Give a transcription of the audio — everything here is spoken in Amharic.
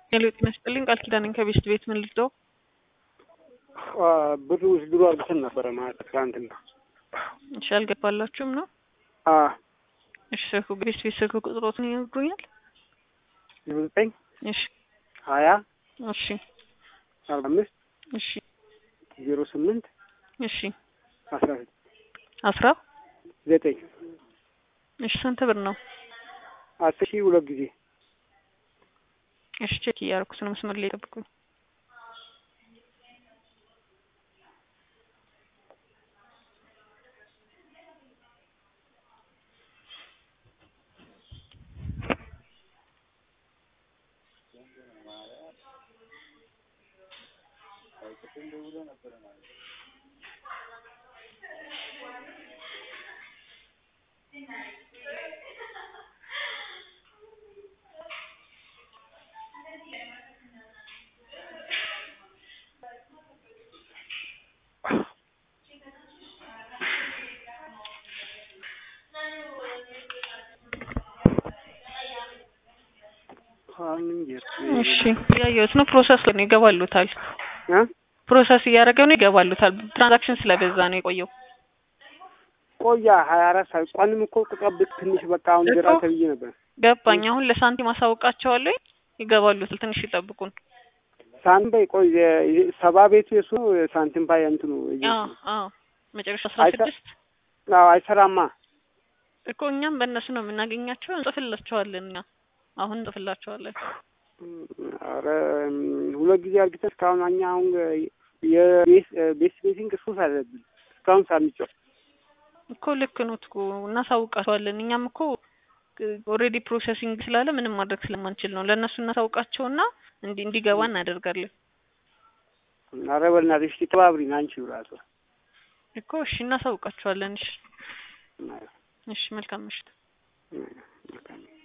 ሄሎ ጤና ይስጥልኝ ቃል ኪዳን ነኝ ከቤስት ቤት ምን ልርዳው? ብር ውስድሮ አርግተን ነበረ ማለት ትናንትና። እሺ አልገባላችሁም ነው? አ እሺ ስልኩ ቤስት ቤት ስልክ ቁጥሮትን ይነግሩኛል? ዘጠኝ እሺ ሀያ እሺ አርባ አምስት እሺ ዜሮ ስምንት እሺ አስራ አስራ ዘጠኝ እሺ ስንት ብር ነው? አስር ሺህ ሁለት ጊዜ እሺ ቼክ እያደረኩት ነው። መስመር ላይ ጠብቁኝ። እሺ ያየሁት ነው። ፕሮሰስ ላይ ነው ይገባሉታል። እ ፕሮሰስ እያደረገ ነው ይገባሉታል። ትራንዛክሽን ስለበዛ ነው የቆየው። ቆያ ሀያ አራት ሰዓት ቀንም እኮ ተቀብጥ ትንሽ በቃ አሁን ግራ እኮ ተብዬ ነበር። ገባኝ። አሁን ለሳንቲም አሳውቃቸዋለሁ። ይገባሉታል። ትንሽ ይጠብቁን። ሳንቲም ባይ ቆይ የ- ሰባ ቤቱ የሱ ነው ሳንቲም ባይ እንትኑ አዎ አዎ መጨረሻ አስራ አይተ- ስድስት አዎ አይሰራማ። እኮ እኛም በእነሱ ነው የምናገኛቸው። እንጽፍላቸዋለን። እኛ አሁን እንጽፍላቸዋለን። ኧረ ሁለት ጊዜ አርግተን እስካሁን እኛ አሁን የቤስ ቤስ ቤቲንግ ሱስ አለብን እስካሁን ሳንጫወት እኮ ልክ ነው እኮ እናሳውቃቸዋለን። እኛም እኮ ኦልሬዲ ፕሮሰሲንግ ስላለ ምንም ማድረግ ስለማንችል ነው ለእነሱ እናሳውቃቸውና እንዲ እንዲገባ እናደርጋለን ኧረ በእናትሽ እስኪ ተባብሪን አንቺ ራሱ እኮ እሺ እናሳውቃቸዋለን። እሺ እሺ መልካም ምሽት።